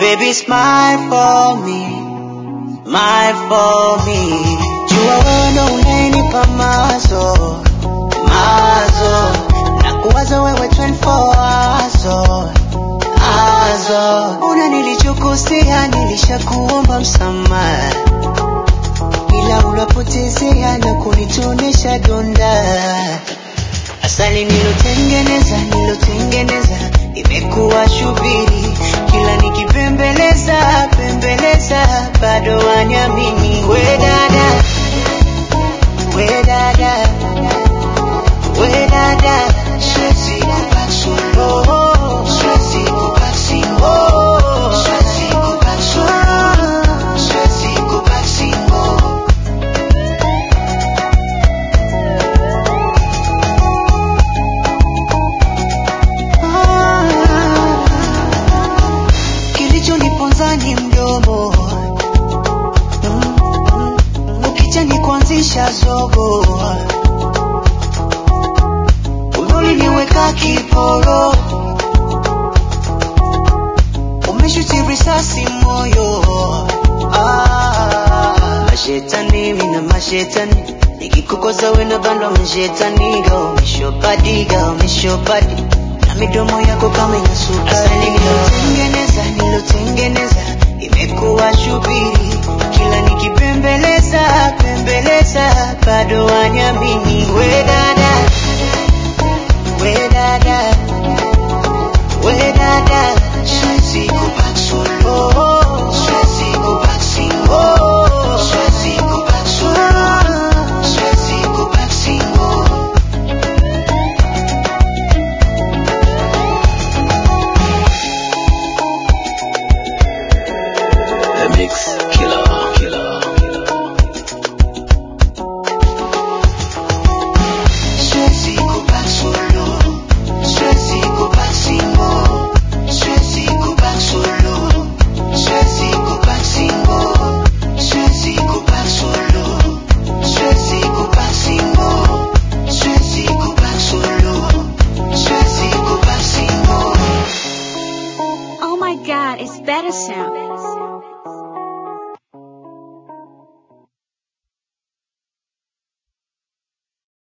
baby smile for me, smile for me. Jua wewe ndo unayenipa mawazo, mawazo na kuwaza wewe 24 hours azo. Una nilichokosea, nilishakuomba msamaha, ila unapotezea na kunitonesha donda. Asali nilotengeneza, nilotengeneza imekuwa shubiri, kila nikipembeleza pembeleza, bado wanyamini. We dada, we dada, we dada, siwezi kubaki solo, siwezi kubaki single, siwezi kubaki solo, siwezi kubaki single. Kilichoniponza ni mdomo Mm, mm, mm. Ukicha ni kuanzisha zogo Uliniweka kiporo Umeshuti risasi moyo ah, Mashetani mina mashetani Nikikukosa wena bandwa mashetani Ga umeshopadi ga umeshopadi Na midomo yako kama ina sukari Asali nilotengeneza nilotengeneza Imekuwa shubiri Kila nikipembeleza pembeleza Bado wanyamini We dada We dada We dada Siwezi kubaki solo Siwezi kubaki single Siwezi kubaki solo Siwezi kubaki single The Mix Killer. Killer. Siwezi kubaki solo Siwezi kubaki single Siwezi kubaki solo Siwezi kubaki single Siwezi kubaki solo Siwezi kubaki single Siwezi kubaki solo Siwezi kubaki single Oh my god, it's better sound.